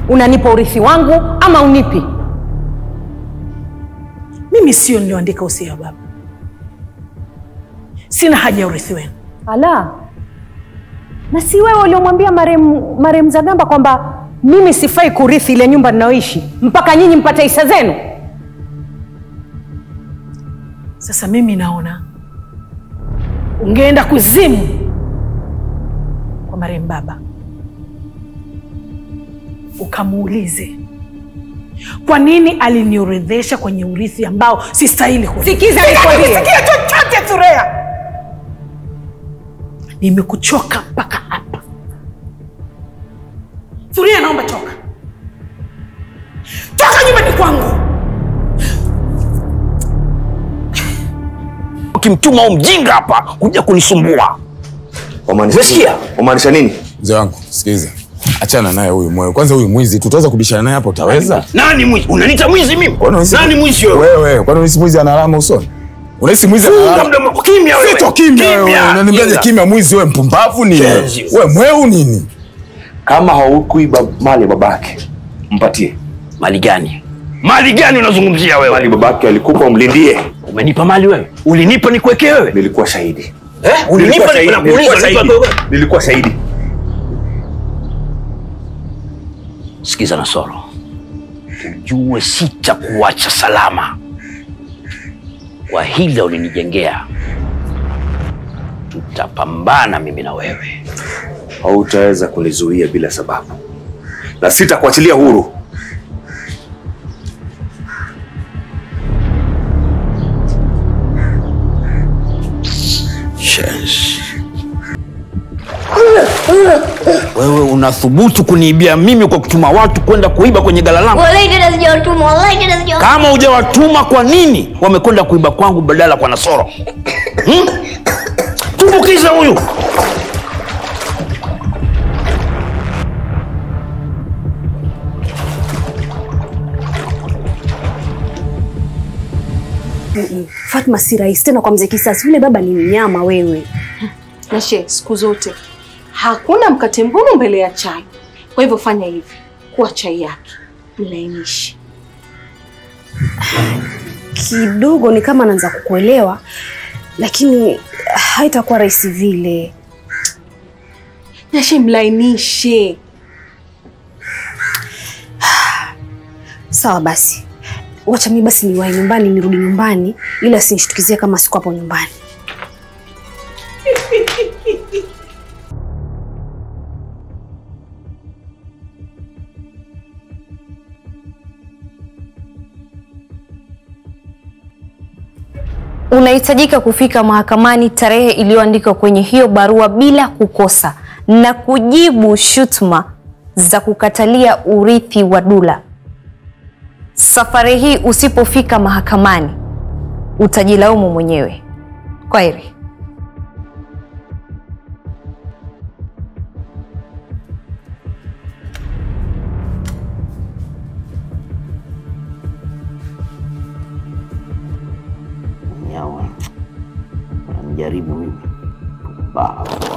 unanipa urithi wangu ama unipi? Mimi sio nilioandika usia wa baba, sina haja ya urithi wenu. Ala, na si wewe uliomwambia marehemu marehemu Zagamba kwamba mimi sifai kurithi ile nyumba ninayoishi mpaka nyinyi mpate hisa zenu? Sasa mimi naona ungeenda kuzimu kwa marehemu baba, ukamuulize kwa nini aliniorodhesha kwenye urithi ambao sistahili kurithi. Sikiza Sitaki nikwambie. kusikia chochote Thurea, nimekuchoka mpaka hapa. Thurea, naomba toka, toka nyumbani kwangu. Ukimtuma huyu mjinga hapa kuja kunisumbua. Wamaanisha Umesikia? nini? Wamaanisha nini? Mzee wangu, sikiliza, achana naye huyu moyo. Kwanza huyu mwizi, tutaweza kubishana naye hapo? Utaweza? Nani mwizi? Unaniita mwizi mimi? Kwani unahisi- Nani mwizi wewe? Wewe, kwani unahisi mwizi ana alama usoni? Unahisi mwizi ana Funga alama? mdomo kimya wewe. Sito kimya wewe. Unaniambiaje Jinga. kimya mwizi wewe mpumbavu nini? Chenzi. Wewe mweu nini? Kama haukuiba mali ya babake, mpatie Mali gani? Mali gani unazungumzia wewe? mali babake alikupa, umlindie. Umenipa mali wewe? Ulinipa nikuwekee wewe? Nilikuwa shahidi. Eh? Nilikuwa Ulinipa shahidi. nikuuliza Nilikuwa nipa shahidi. wewe? Nilikuwa shahidi. Sikiza Nasoro, ujue sitakuacha salama kwa hile ulinijengea. Tutapambana mimi na wewe. Hautaweza kunizuia bila sababu, na sitakuachilia huru. Shenzi. Wewe unathubutu kuniibia mimi kwa kutuma watu kwenda kuiba kwenye gala langu? Wallahi tena sijawatuma, wallahi tena sijawatuma. Kama hujawatuma kwa nini wamekwenda kuiba kwangu badala kwa Nasoro? Hmm? Tumbukiza huyu. Fatma si rahisi tena kwa mzee Kisasi. Yule baba ni mnyama wewe. Nashe, siku zote hakuna mkate mgumu mbele ya chai. Kwa hivyo fanya hivi, kuwa chai yake mlainishe. Kidogo ni kama naanza kukuelewa, lakini haitakuwa rahisi vile. Nashe, mlainishe. Sawa basi, wacha mimi basi niwahi nyumbani, nirudi nyumbani ili asinishtukizie kama siku hapo nyumbani. Unahitajika kufika mahakamani tarehe iliyoandikwa kwenye hiyo barua bila kukosa na kujibu shutuma za kukatalia urithi wa Dula. Safari hii usipofika mahakamani utajilaumu mwenyewe. Kwaheri. Nyawa. Unanijaribu mimi. Pumbavu.